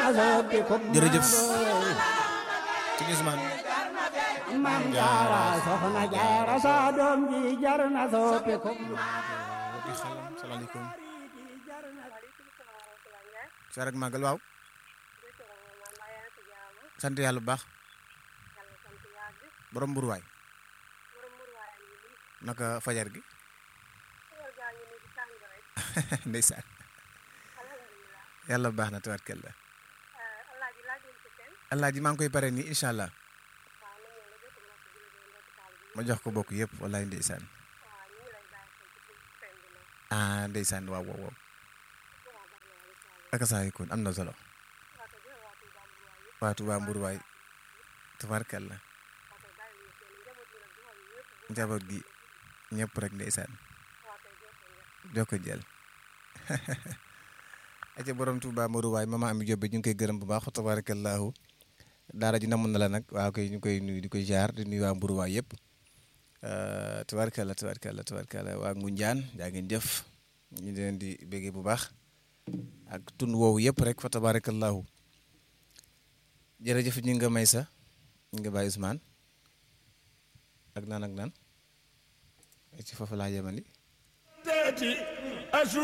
jërëjëf sëñ Ousmane Mam Jaara soxna Jaara sa doom ji jar na soppi ko di xalam salaamaaleykum sa rek màggal waaw sant yàlla bu baax borom mburuwaay naka fajar gi ndeysaan yàlla baax na tabarkalla alaaji maa ngi koy pare nii incha allah ma jox ko bokk yëpp wallaay ndeysaan ah ndeysaan waaw waaw waaw ak saa kon am na solo waa Tuubaa Mburuwaay tabarkalla njaboot gi ñëpp rek ndeysaan jokko jël aca borom Tuubaa Mburuwaay mama Ami Jóob ñu ngi koy gërëm bu baax tabarakallahu daara ji namoon na la nag waaw koy ñu koy nuyu di koy jaar di nuyu waa Mburuwaay yëpp tabarkalla tabarkalla tabarkalla waa Ngunjaan jaa ngeen jëf ñu di leen di béggee bu baax ak tund woowu yëpp rek fa tabarakallahu jërëjëf ñu nga may sa ñu nga bàyyi Ousmane ak naan ak naan ci foofu laa yemandi